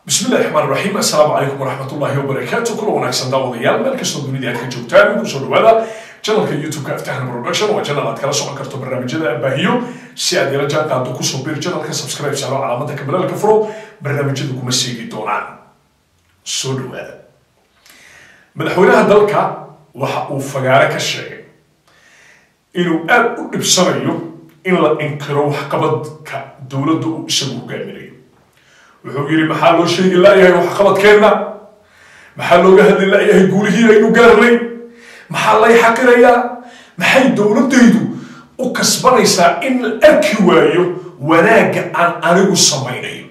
bismi illahi raxmaan raxiim assalaamu calaykum waraxmatullaahi wabarakaatu kula wanaagsan daawadayaal meel kastoo dunida aad ka joogtaan kusoo dhawaada janalka youtube-ka aftahan production waa janal aad kala socon karto barnaamijyada abaahiyo si aad ila jaan qaado kusoo bir janalka subscribe saaro calaamada kabalaalka furo barnaamijyadu kuma seegi doonaan soo dhawaada madaxweynaha dalka waxa uu fagaare ka sheegay inuu aad u dhibsanayo in la inkiro waxqabadka dowladda uu isagu hogaaminayo wuxuu yidhi maxaa loo sheegi la'yahay waxqabadkeenna maxaa looga hadli la'yahay guulihii aynu gaarnay maxaa lay xaqirayaa maxay dowladdaydu u kasbanaysaa in la arki waayo wanaagga aan anigu samaynayo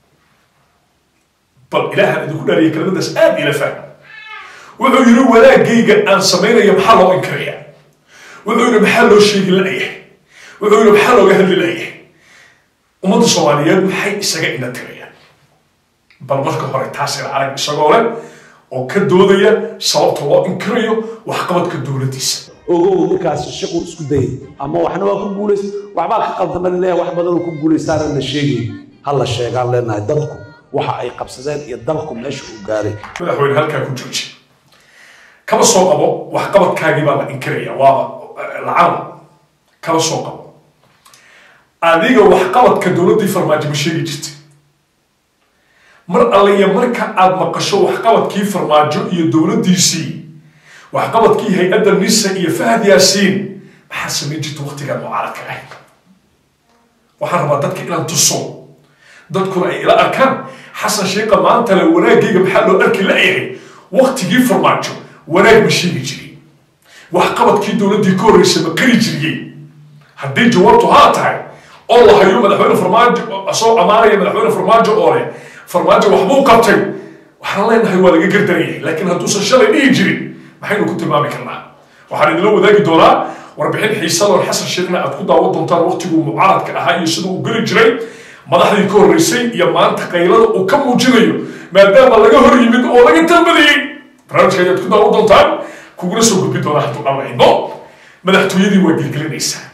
bal ilaahaan idinku dhaariya kelimadaas aad ila fahm wuxuu yidhi wanaaggayga aan samaynayo maxaa loo inkirayaa wuxuu yidhi maxaa loo sheegi la'yahay wuxuu yidhi maxaa looga hadli la'yahay ummadda soomaaliyeed maxay isaga ina tirayaan bal marka hore taas ila arag isagoo leh oo ka doodaya sababta loo inkirayo waxqabadka dowladdiisa ogow ninkaasi shaquu isku dayay ama waxna waa ku guulays waxbaa ka qaldama leeyahay wax badanoo ku guulaystaana la sheegay ha la sheegaan leenahay dadku waxa ay qabsadeen iyo dalku meesha uu gaaray madaxweyne halkaa ku jooji kaba soo qabo waxqabadkaagii baa la inkiraya waaba lacana kaba soo qabo adiga waxqabadka dowladdii farmaajo ma sheegi jirtay mar alliya marka aad maqasho waxqabadkii farmaajo iyo dowladdiisii waxqabadkii hay-adda nisa iyo fahad yaasiin maxaa samayn jirta waqtigaan mucaaradka ahayd waxaan rabaa dadka inaan tuso dadkuna ay ila arkaan xasan sheekha maanta le wanaagayga maxaa loo arki la'yahay waqtigii farmaajo wanaag ma sheegi jiray waxqabadkii dowladdii ka horreysay ma qari jiriyey haddii jawaabtu haa tahay oo la hayo madaxweyne farmaajo soo amaanaya madaxweyne farmaajo oo leh farmaajo waxbuu qabtay waxaan leenahay waa laga gardarayay laakiin hadduusan shalay dhihi jirin maxaynu ku tilmaami karnaa waxaan idinla wadaagi doonaa warbixin xiisadoon xasan sheekhna aad ku daawan doontaan waqtiguu mucaaradka ahaa iyo siduu u geli jiray madaxdii ka horreysay iyo maanta qaylada uu ka muujinayo maadaama laga hor yimid oo laga talbadayey barnaamijka ayaad ku daawan doontaan kuguna soo gudbi doonaa hadduu dhamayno madaxtooyadii waa gelgelinaysaa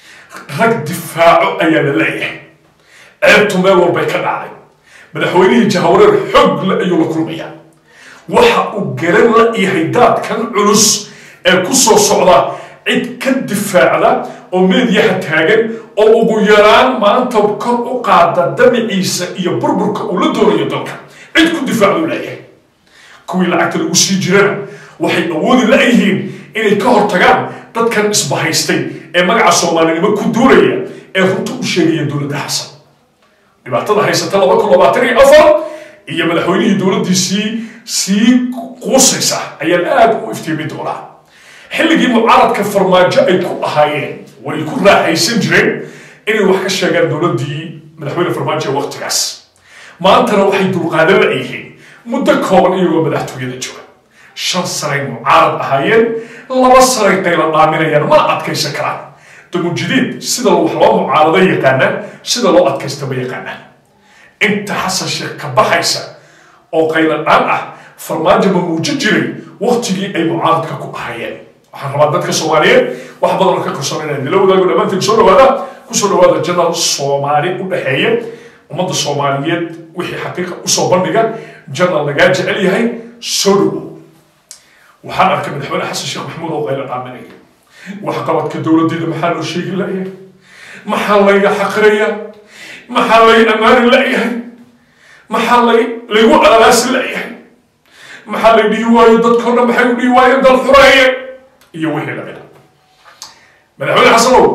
rag difaaco ayaa la leeyahay ceebtu meel walbay ka dhacday madaxweynihii jahawareer xoog le ayuu la kulmayaa waxa uu garan la yahay daadkan culus ee ku soo socda cid ka difaacda oo meedyaha taagan oo ugu yaraan maanta kor u qaada damiciisa iyo burburka uu la doonayo dalka cid ku difaacdu leeyahay kuwii lacagta lagu sii jirana waxay awoodi la-yihiin inay ka hortagaan dadkan isbahaystay ee magaca soomaalinimo ku duulaya ee runta u sheegaya dowladda xasan dhibaatada haysata laba kun labaatan iyo afar iyo madaxweynihii dowladdiisii sii quusaysa ayaan aad u iftiimi doonaa xilligii mucaaradka farmaajo ay ku ahaayeen way ku raaxaysan jireen inay wax ka sheegaan dowladdii madaxweyne farmaajo ee waqtigaas maantana waxay dulqaadan la-yihiin muddo kooban iyagoo madaxtooyada jooga shan sanay mucaarad ahaayeen laba sanay qayla dhaaminayaan mana adkaysan karaan damujidiid sida wax loo mucaarado yaqaanaan sida loo adkaystaba yaqaanaan inta xasan sheekh ka baxaysa oo qayla dhaan ah farmaajo ma muujin jiray waqtigii ay mucaaradka ku ahaayeen waxaan rabaa dadka soomaaliyeed wax badanoo ka qarsoon inaan nila wadaago dhammaantiin soo dhawaada kusoo dhawaada janal soomaali u dhexeeya ummadda soomaaliyeed wixii xaqiiqa usoo bandhiga janal lagaa jecel yahay soo dhawow waxaan arkay madaxweyne xasan sheekh maxamuud oo qayla dhaaminaya waxqabadka dowladdeeda maxaa loo sheegi la'yahay maxaa layga xaqirayaa maxaa lay ammaani la'yahay maxaa lay laygu alalaasi la'yahay maxaa lay dhihi waayo dadkao dhan maxay u dhihi waayeen dal xureeye iyo wixii lamida madaxweyne xasanow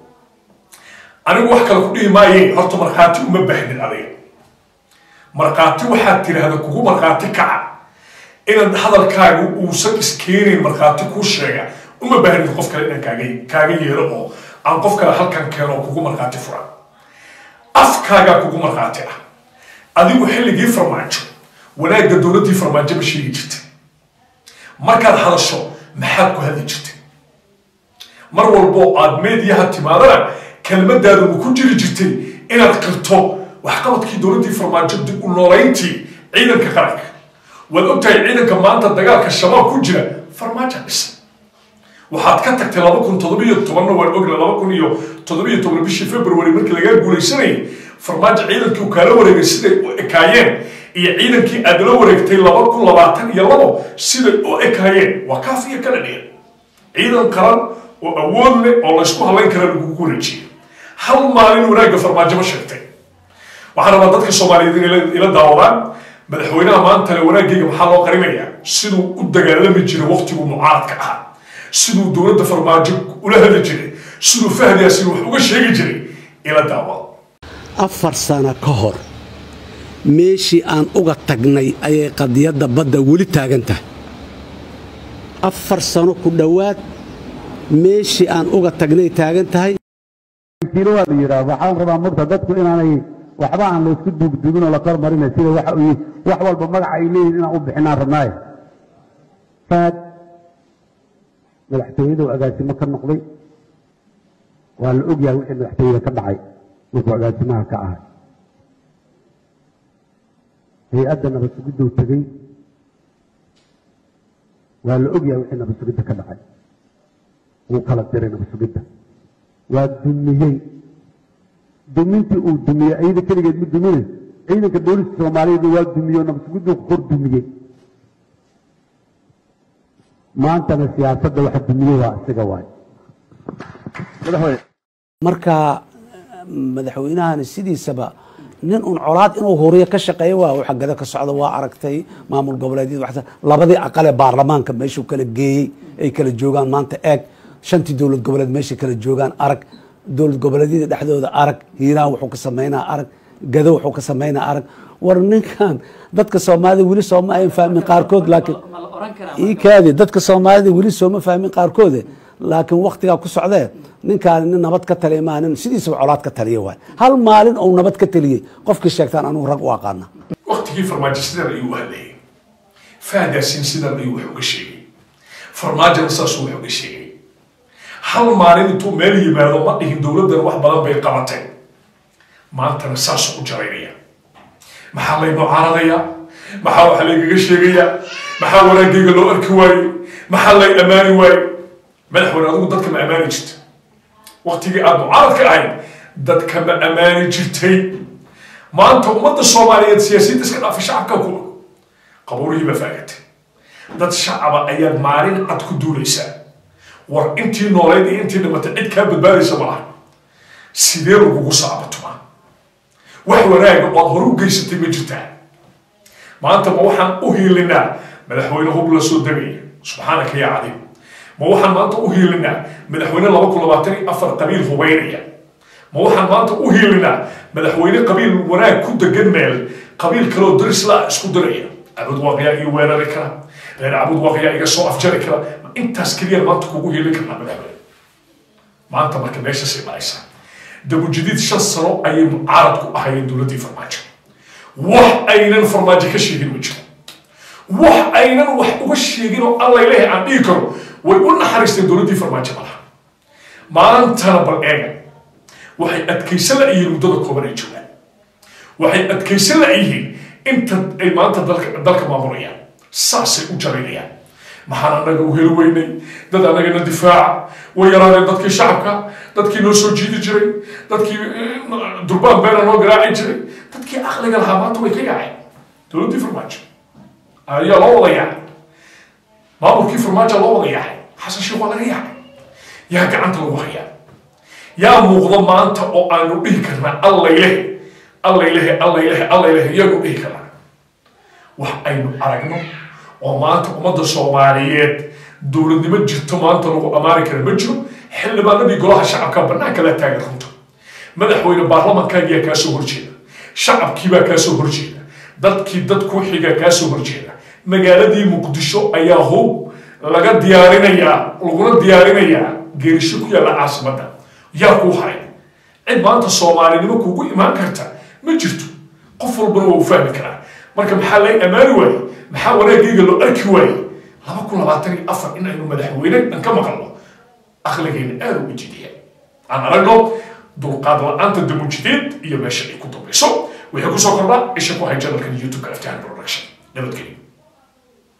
anigu wax kale ku dhihi maaye horta markhaati uma baahnid adiga markhaati waxaad tidhaahda kugu markhaati kaca inaad hadalkaagu uusan iskeenayn markhaati kuu sheega uma baahnid qof kale inaan kaaga kaaga yeelo oo aan qof kale halkan keeno oo kugu markhaati fura afkaagaa kugu markhaati ah adigu xilligii farmaajo wanaagga dowladdii farmaajo ma sheegi jirtay markaad hadasho maxaad ku hadli jirtay mar walboo aad meediyaha timaadana kelmadaadu ma ku jiri jirtay inaad qirto waxqabadkii dowladdii farmaajo dib u noolayntii ciidanka qaranka waad ogtahay ciidanka maanta dagaalka shabaab ku jira farmaajo dhisa waxaad ka tagtay laba kun toddobiyo tobanna waan ogna laba kun iyo toddobiyo toban bishii february markii lagaa guulaysanayay farmaajo ciidankii uu kaala wareegay siday u ekaayeen iyo ciidankii aad la wareegtay laba kun labaatan iyo labo siday u ekayeen waa kaafiya kala dheer ciidan qaran oo awood leh oo laysku halayn kara lagugu wareejiyay hal maalin wanaagga farmaajo ma sheegtay waxaan rabaa dadka soomaaliyeed inay ila daawadaan madaxweynaha maantale wanaagayga maxaa loo qarinayaa siduu u dagaalami jiray waqtiguu mucaaradka ahaa siduu dowladda farmaajo ula hadli jiray siduu fahdiyaasina wax uga sheegi jiray ila daawada afar sano ka hor meeshii aan uga tagnay ayay qadiyadda badda weli taagan tahay afar sano ku dhowaad meeshii aan uga tagnay taagan tahay jiro waa la yidhaah waxaan rabaa murta dadku inaanay waxba aan laysku duugduugin oo la kor marinay sida waxa uu yihi wax walba magaca ay leeyihin inaan u bixinaan rabnaaye faad madaxtooyadu agaasimo ka noqday waa la ogyahay wixii madaxtooyada ka dhacay markuu agaasimaha ka ahay hay-adda nabadsugiduu tegey waa la ogyahay wixii nabadsugidda ka dhacay wuu kala diray nabadsugidda waa dumiyey dumintii uu dumiyey ayada keligeed ma dumine ciidanka booliska soomaaliyeed waa dumiye oo nabadsugiduu kor dumiyey maantana siyaasadda waxa dumiyey waa isaga waay marka madaxweynahani sidiisaba nin un colaad inuu huriyo ka shaqeeyo waa waxa gada ka socda waa aragtay maamul goboleedyada waxta labadii aqale baarlamaanka meeshuu kala geeyey ay kala joogaan maanta eeg shantii dowlad goboleed meeshay kala joogaan arag dowlad goboleedyada dhexdooda arag hiiraan wuxuu ka samaynaa arag gado wuxuu ka samaynaa arag war ninkan dadka soomaalida weli sooma ayan fahmin qaarkood laakiin ii kaadi dadka soomaalida weli sooma fahmin qaarkoode laakiin waktigaa ku socdee ninkaan nin nabad ka taliya maa nin sidiisaba colaad ka taliya waay hal maalin ou nabad ka taliyey qofkii sheegtaan anugu rag u aqaana waqtigii farmaajo sidan ayuu u hadlayay fahdaasiin sidan ayuu wax uga sheegay farmaajona saasuu wax uga sheegay hal maalin intuu meel yimaado ma dhihin dowladdan wax badan bay qabatay maantana saasuu u jaraynaya maxaa lay mucaaradayaa maxaa waxa laygaga sheegayaa maxaa wanaagayga loo arki waayey maxaa lay ammaani waayey madaxweyne adigu dadka ma ammaani jirta waqtigii aada mucaaradka ahayd dadka ma ammaani jirtay maanta ummadda soomaaliyeed siyaasiyadda iska dhaafa shacabka ku qabuurihii baa faagatay dad shacaba ayaad maalin cad ku duulaysaa war intii nooleyd iyo intii dhimatay cid kaa badbaadaysa ma laha sidee lagugu saabatumaa wax wanaaga oad hore u geysatay ma jirtaa maanta ma waxaan u hiilinaa madaxweyne hub la soo degaya subxaanaka yaa cadiim ma waxaan maanta u hiilinaa madaxweyne laba kun labaatan iyo afar qabiil hubaynaya ma waxaan maanta u hiilinaa madaxweyne qabiil wanaag ku degan meel qabiil kaleoo darisla isku diraya cabud waaqiyaa ii weerari kara reer cabud waaqiyaa iga soo afjari kara ma intaas keliya maanta kugu hiilin karnaa madaxweyne maanta marka meeshasay maraysaa dabujadiid shan sano ayay mucaarad ku ahayeen dowladdii farmaajo wax aynan farmaajo ka sheegin ma jiro wax aynan wax uga sheegin oo allaylehe aan dhihi karo way u naxariisteen dowladdii farmaajo malaha maantana bal eega waxay adkaysan la yihiin muddada kooban ay joogaan waxay adkaysan la yihiin inta ay maanta dalka dalka maamulayaan saasay u jaraynayaan maxaan annaga u heli weynay dad annagana difaaca way yaraadeen dadkii shacabka dadkii noo soo jiidi jiray dadkii durbaan beena noo garaaci jiray dadkii aqliga lahaa maanta way ka yaaceen dowladdii farmaajo ayaa loo wada yaacay maamulkii farmaajo loo wada yaacay xasan sheekh waa laga yaacay yaa gacanta lagu hayaa yaa muuqda maanta oo aanu dhihi karnaa allaylehe allaylehe allaylehe allaylehe iyagu dhihi karnaa wax aynu aragno oo maanta ummadda soomaaliyeed dowladnimo jirto maanta lagu ammaani kara ma jiro xildhibaanadii golaha shacabka bannaanka la taagan runta madaxweyne baarlamankaagiyaa kaa soo horjeeda shacabkiibaa kaa soo horjeeda dadkii dad ku xiga kaa soo horjeeda magaaladii muqdisho ayaa hub laga diyaarinayaa laguna diyaarinayaa geerisho ku yaalla caasimadda yaa kuu haray cid maanta soomaalinimo kuugu imaan karta ma jirto qof walbana waa u fahmi karaa marka maxaa lay ammaani waaye maxaa wanaagayga loo arki waaye laba kun labaatan iyo afar in aynu madaxweyne dhan ka maqalno aqligeena aada uga jidiya aan aragno dulqaad la-aanta damujideed iyo meesha ay ku dambayso waxay kusoo kordhaa isha ku hay janalkan youtube-ka aftahan production nabadgelyo